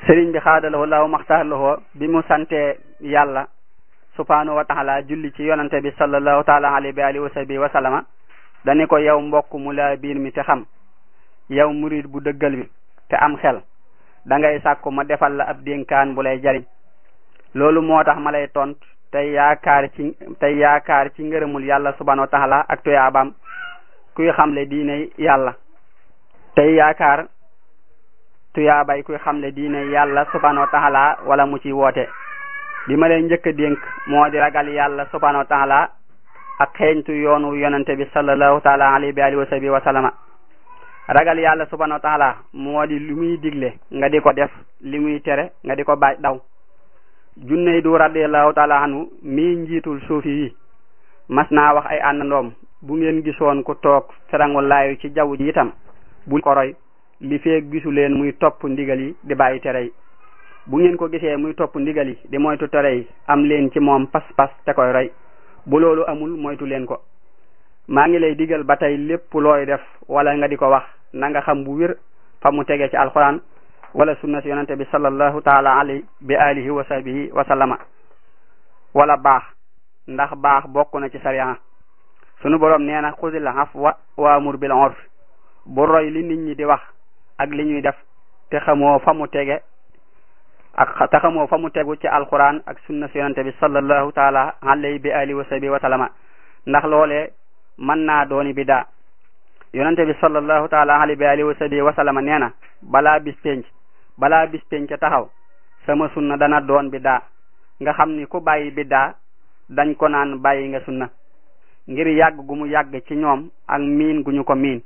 sëriñ bi xaadalawoo law maxtaarlawoo bi mu sante yàlla subhanahu wa taala julli ci yonante bi sallallahu taala alayhi wa alihi wa sahbihi wa sallama dani ko yow mbokk mu la biir mi te xam yow murid bu dëggal bi te am xel da ngay sàkku ma defal la ab dénkaan bu lay jariñ loolu moo tax ma lay tont tey yaakaar ci tey yaakaar ci ngërëmul yàlla subhanahu wa taala ak tuyaabaam kuy xamle diine yàlla tey yaakaar tuyaabay kuy xamle diine yàlla subhanahu wa taala wala mu ci woote bi ma lay njëkk a dénk moo di ragal yàlla subhanahu wa taala ak xeeñtu yoonu yonante bi sallallahu taala alayhi wa alihi wa sahbihi wa sallama ragal yàlla subhanahu wa taala moo di li muy digle nga di ko def li muy tere nga di ko bàyyi daw junney du radiallahu taala anhu mii njiitul suufi yi mas naa wax ay àndandoom bu ngeen gisoon ku toog ferangu laayu ci jaww ji itam bu ko roy li feeg gisu leen muy topp ndigal yi di bàyyi tere yi bu ngeen ko gisee muy topp ndigal yi di moytu tere yi am leen ci moom pas-pas te koy roy bu loolu amul moytu leen ko maa ngi lay digal ba tey lépp looy def wala nga di ko wax na nga xam bu wér fa mu tege ci alquran wala sunna si yonante bi sallallahu taala alayhi bi alihi wa sahbihi wa sallama wala baax ndax baax bokk na ci sariya sunu borom nee na xudil afwa waamur bil urf bu roy li nit ñi di wax ak li ñuy def te xamoo fa mu tege ak te xamoo fa mu tegu ci alquran ak sunna si yonante bi sallallahu taala alayhi bi alihi wa sahbihi wa sallama ndax loolee mën naa dooni bidaa yonante bi sallallahu taala alayhi bi alihi wa sahbihi wa sallama nee na balaa bis penc balaa bis penc taxaw sama sunna dana doon bidaa nga xam ni ku bàyyi bidaa dañ ko naan bàyyi nga sunna ngir yàgg gu mu yàgg ci ñoom ak miin gu ñu ko miin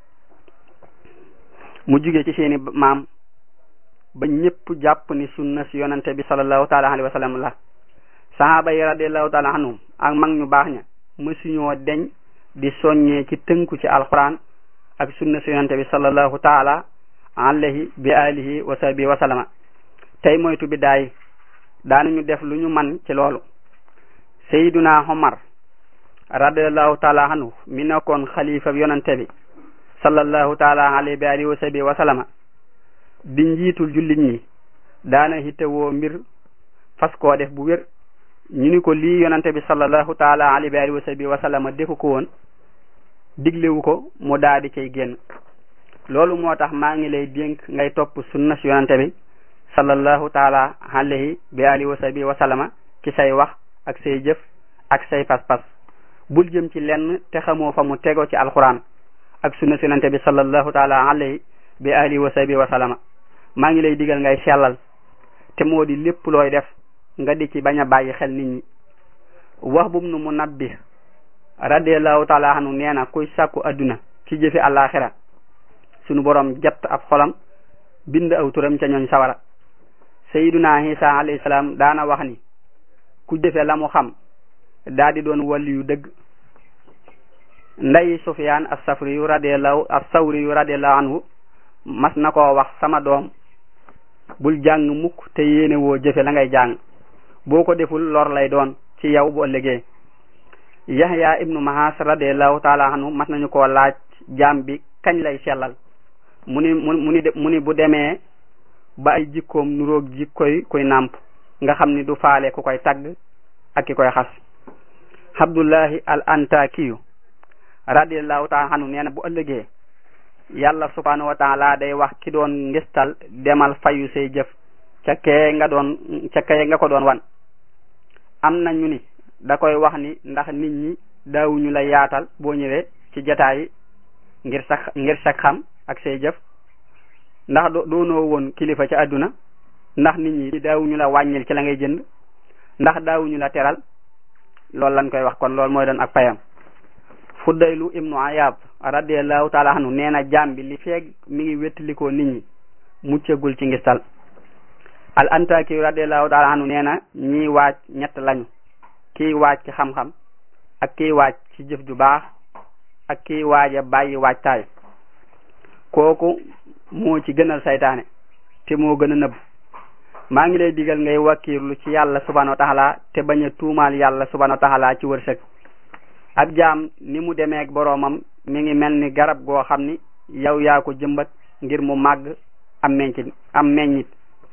mu jóge ci seeni maam ba ñépp jàpp ni sunna si yonante bi sallallahu taala alayhi wa sallam la sahaaba yi radiallahu taala anhum ak mag ñu baax ña mësuñoo deñ di soññee ci tënku ci alquran ak sunna si yonante bi sallallahu taala alayhi bi alihi wa sahbihi wa sallama tey moytu biddaa yi daanañu def lu ñu man ci loolu sayyiduna Omar radiallahu taala anhu mi nekkoon xalifa yonante bi sallallahu taala alayhi bi alihi wa sahbihi wa sallama di njiitul jullit ñi daana hittewoo mbir fas koo def bu wér ñu ni ko lii yonante bi sallallahu taala alayhi bi alihi wa sahbihi wa sallama defu ko woon diglewu ko mu daa di cay génn loolu moo tax maa ngi lay dénk ngay topp sunna si yonante bi sallallahu taala alayhi bi alihi wa sahbihi wa sallama ci say wax ak say jëf ak say pas-pas bul jëm ci lenn te xamoo fa mu tego ci alquran ak sunna si yonante bi sallallahu taala alayhi bi alihi wa sahbihi wa sallama maa ngi lay digal ngay sellal te moo di lépp looy def nga di ci bañ a bàyyi xel nit ñi wax bum nu mu nabbi radiallahu taala anhu nee na kuy sàkku adduna ci jëfi àllaaxira sunu borom jett ab xolam bind aw turam ca ñooñ sawara sayiduna isa alayhi salaam daana wax ni ku jëfe la mu xam daa di doon wàlli yu dëgg nday sufyaan as-safri yu radiallahu as-sawri yu radiallahu anhu mas na koo wax sama doom bul jàng mukk te yéene woo jëfe la ngay jàng boo ko deful lor lay doon ci yow bu ëllëgee yahya ibnu mahas radiallahu taala anhu mas nañu koo laaj jaam bi kañ lay sellal mu ni mu ni mu ni bu demee ba ay jikkoom nuroog jikkoy koy nàmp nga xam ni du faale ku koy tagg ak ki koy xas abdullahi al antakiyu radiallahu taala anhu nee na bu ëllëgee yàlla subhanahu wa taala day wax ki doon ngistal demal fayu say jëf ca kee nga doon ca kee nga ko doon wan am na ñu ni da koy wax ni ndax nit ñi daawuñu la yaatal boo ñëwee ci jataay yi ngir sax ngir sax xam ak say jëf ndax doonoo woon kilifa ci àdduna ndax nit ñi daawuñu la wàññil ci la ngay jënd ndax daawuñu la teral loolu lañ koy wax kon loolu mooy doon ak payam fuddaylu ibnu ayab radiallahu taala anhu nee na jaam bi li feeg mi ngi wettalikoo nit ñi muccagul ci ngistal al antaki radiallahu taala anhu nee na ñiy waaj ñett lañu kiy waaj ci xam-xam ak kiy waaj ci jëf ju baax ak kiy waaja bàyyi waajtaay kooku moo ci gënal saytaane te moo gën a nëbb maa ngi lay digal ngay wakkiirlu ci yàlla subhanahu wa taala te bañ a tuumaal yàlla subhanahu wa taala ci wërsëg ab jaam ni mu demeek boroomam mi ngi mel ni garab goo xam ni yow yaa ko jëmbat ngir mu màgg am meññit am meññit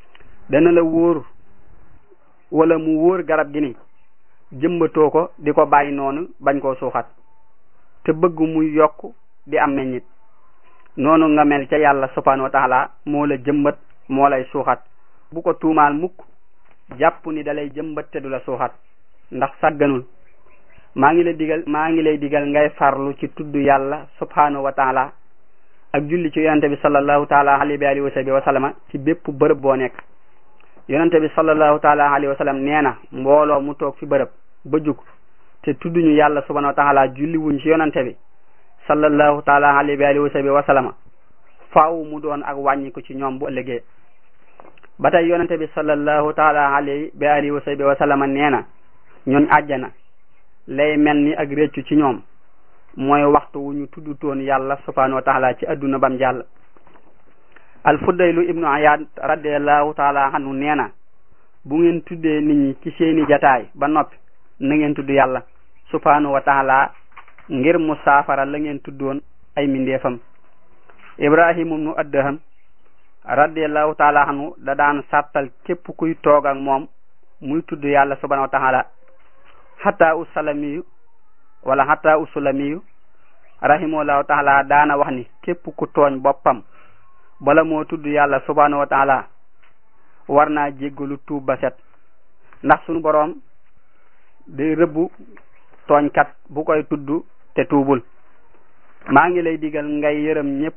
dana la wóor wala mu wóor garab gi ni jëmbatoo ko di ko bàyyi noonu bañ koo suuxat te bëgg muy yokk di am meññit noonu nga mel ca yàlla subhanahu wa taala moo la jëmbat moo lay suuxat bu ko tuumaal mukk jàpp ni dalay jëmbat te du la suuxat ndax sàgganul maa ngi lay digal maa ngi lay digal ngay farlu ci tudd yàlla subhanahu wa taala ak julli ci yonente bi sallallahu taala alayhi wa alihi wa sahbihi wa sallama ci bépp bërëb boo nekk yonente bi sallallahu taala alayhi wa sallam nee na mbooloo mu toog fi bërëb ba jug te tudduñu yàlla subhanahu wa taala julli wuñ ci yonente bi sallallahu taala alayhi wa alihi wa sahbihi wa sallama faaw mu doon ak wàññiku ci ñoom bu ëllëgee ba tey yonente bi sallallahu taala alayhi wa alihi wa sahbihi wa sallama nee na ñooñ àjjana lay mel ni ak réccu ci ñoom mooy waxtu wu ñu tuddutoon yàlla subhanahu wa taala ci adduna bam jàll al fuddaylu ibnu ayad radiallahu taala anhu nee na bu ngeen tuddee nit ñi ci seeni jataay ba noppi na ngeen tudd yàlla subhanahu wa taala ngir mu saafara la ngeen tuddoon ay mindeefam ibrahima ibnu addaham radiallahu taala anhu da daan sàttal képp kuy toog ak moom muy tudd yàlla subhanahu wa taala hatta u salamiyu wala hatta u sulamiyu rahimahullahu taala daana wax ni képp ku tooñ boppam bala moo tudd yàlla subhanahu wa taala war naa jéggalu tuub ba set ndax sunu boroom day rëbbu tooñkat bu koy tudd te tuubul maa ngi lay digal ngay yërëm ñépp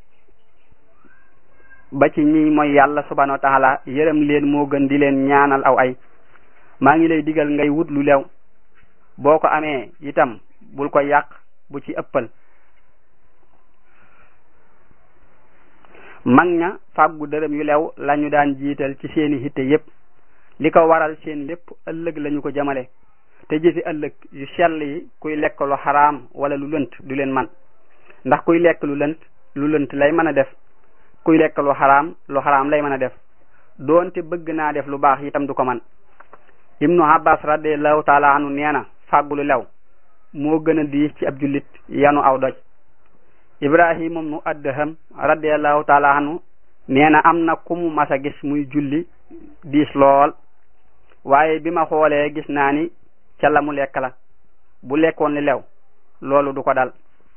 ba ci ñi mooy yàlla subhanahu wa taala yërëm leen moo gën di leen ñaanal aw ay maa ngi lay digal ngay wut lu lew boo ko amee itam bul ko yàq bu ci ëppal mag ña fàggu dërëm yu lew lañu daan jiital ci seeni hitte yépp li ko waral seen lépp ëllëg lañu ko jamale te jëfi ëllëg yu sell yi kuy lekk lu xaraam wala lu lënt du leen man ndax kuy lekk lu lënt lu lënt lay mën a def kuy lekk lu xaraam lu xaraam lay mën a def doonte bëgg naa def lu baax itam du ko man ibnu abbas radiallahu taala anu nee na fàggu lu lew moo gën a diis ci ab jullit yanu aw doj ibrahima nu addaham radiallahu taala anu nee na am na ku mu mas a gis muy julli diis lool waaye bi ma xoolee gis naa ni ca la mu lekk la bu lekkoon li lew loolu du ko dal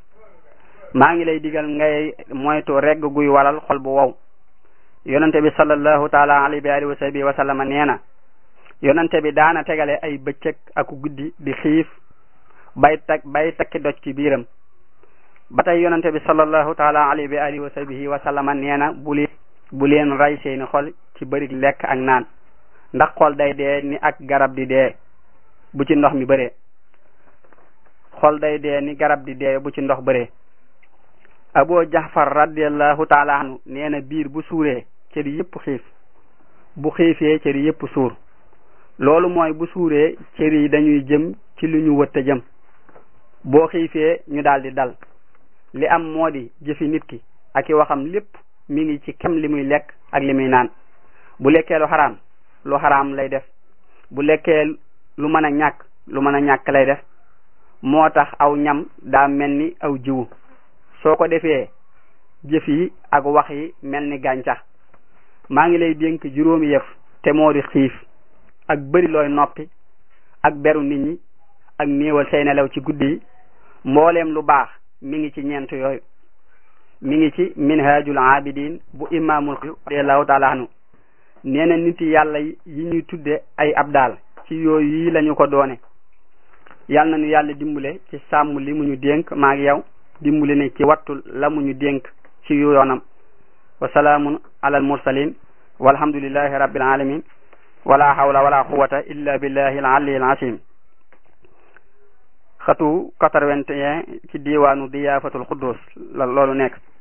maa ngi lay digal ngay moytu regg guy waral xol bu wow yonente bi sallallahu taala alayhi wa alihi wa sahbihi wa sallama nee na yonente bi daana tegale ay bëccëg ak guddi di xiif bay tak bay takki doj ci biiram ba tey yonente bi sallallahu taala alayhi wa alihi wa sahbihi wa sallama nee na bu leen bu leen ray seeni xol ci bëri lekk ak naan ndax xol day dee ni ak garab di dee bu ci ndox mi bëree xol day dee ni garab di dee bu ci ndox bëree Abu Jahfar radiallahu taala anhu nee na biir bu suuree cër yépp xiif bu xiifee cër yépp suur loolu mooy bu suuree cër yi dañuy jëm ci lu ñu wëtta jëm boo xiifee ñu daldi dal li am moo di jëfi nit ki ak i waxam lépp mi ngi ci kem li muy lekk ak li muy naan bu lekkee lu xaraam lu xaraam lay def bu lekkee lu mën a ñàkk lu mën a ñàkk lay def moo tax aw ñam daa mel ni aw jiwu soo ko defee jëf yi ak wax yi mel ni gàncax maa ngi lay dénk juróomi yëf te moo di xiif ak bëri looy noppi ak beru nit ñi ak néewal say nelaw ci guddi yi mbooleem lu baax mi ngi ci ñeent yooyu mi ngi ci minhajul abidin bu imaamul radiallahu taala anhu nee na nit yàlla yi ñuy tudde ay abdaal ci yooyu yi lañu ko doone yal na nu yàlla dimbule ci sàmm li mu ñu dénk maag yow dimbule ne ci wattul la mu ñu dénk ci yoonam wa salaamun alal mursalin walhamdulillahi rabbil alamin wala hawla wala quwwata illa billahi al aliyyil azim xatu quatre-vingt-un ci diwaanu diyaafatul xuddus la loolu nekk